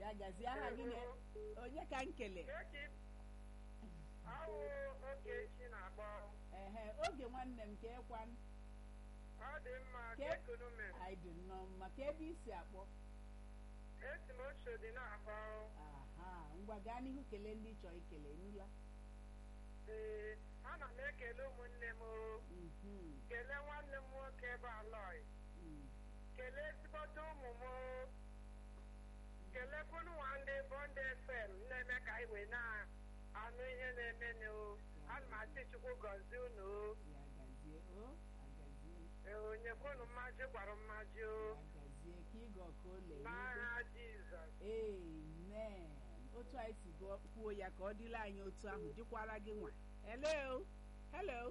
ya gazie aha gị na onye ka nkele Echi awụ oge echi na-akpọ ehe oge nwanne m ka ekwan ọ dị mma Ke- ka ekunu mere anyị dị nnọọ mma ka ebe isi akpọ esi m oche dị na-akpọ aha ngwa gaa n'ihu kelee ndị chọọ ikele nụla ee ana m ekele ụmụnne m o. Mhm, kelee nwanne m nwoke bụ alọị mm. kelee ezigbote ụmụ m o. kelekwunu nwa ndị bọndị fm na-eme ka anyị wee na-anụ ihe na-emenụ o. ana m asị chukwu gọzie unu o. ya gazie o agazie Ee, onye kwunu mmaji gwara mmaji o ya gazie ka ịga ọka ole n'aha jizọs amen otu anyị si gụọ- kwuo ya ka ọ dịla anyị otu ahụ dịkwara gị nwa hello hello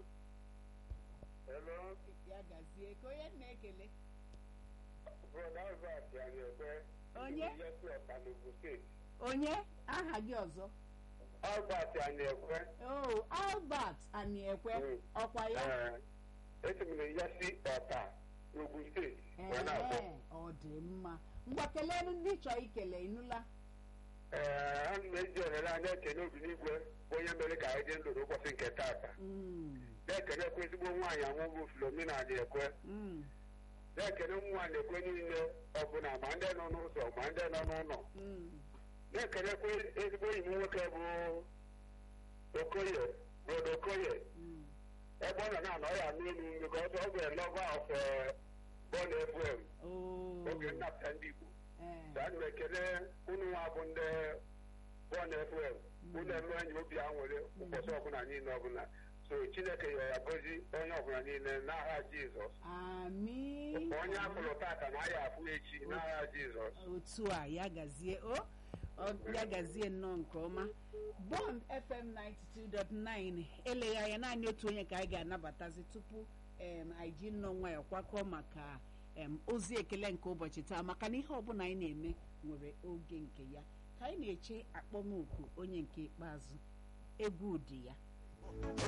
Hello, ya gazie ka onye na-ekele brother Albert Anyekwe. Onye? Yesi Ọ̀kanugwu steeti. onye aha gị ọzọ Albert Anyekwe. oh albert aniekwe Mm. ọkwa ya Ee, esi m na Yesi Ọ̀ta, Ugwu steeti. wee na-akpọ. ee ọ dị mma ngwa kelee ndị chọọ ikele ịnụla Ee, ana m eji ohere a na-ekene Obinigwe bụ onye mere ka anyị dị ndụ n'ụbọchị nke taata. Mm, Na-ekenekwa ezigbo nwaanyị anwụghị Filomena Anyekwe. mm, Na-ekene ụmụ nwaanyị ekwe niile ọbụla ma ndị nọ n'ụzọ ma ndị nọ n'ụlọ. mm. Na-ekenekwa ezigbo enyi m nwoke bụ Okoye, Brodo Okoye. Mm. ebe ọ nọ na anọ ya n'elu because ọ gwere lọva of bọọl fm Oh, oge nnapụta ndị igbo eh, so ana m ekele unu nwa bụ ndị bọọl fm unu eme enyi obi aṅụrị ụbọchị ọbụla niile ọbụla so chineke ya ya gozi onye ọbụla niile n'agha jizọs Amị. onye afụrụ tata na ya afụ echi n'agha jizọs otu a ya gazie o ọ- ya gazie nnọọ nke ọma bond fm 92.9 eleghị anya naanị otu onye ka anyị ga-anabatazi tupu em, anyị ji nnọọ nwayọ kwakọọ maka em, ozi ekele nke ụbọchị taa maka na ihe ọbụla anyị na-eme nwere oge nke ya ka anyị na-eche akpọmoku onye nke ikpeazụ egwu ụdị ya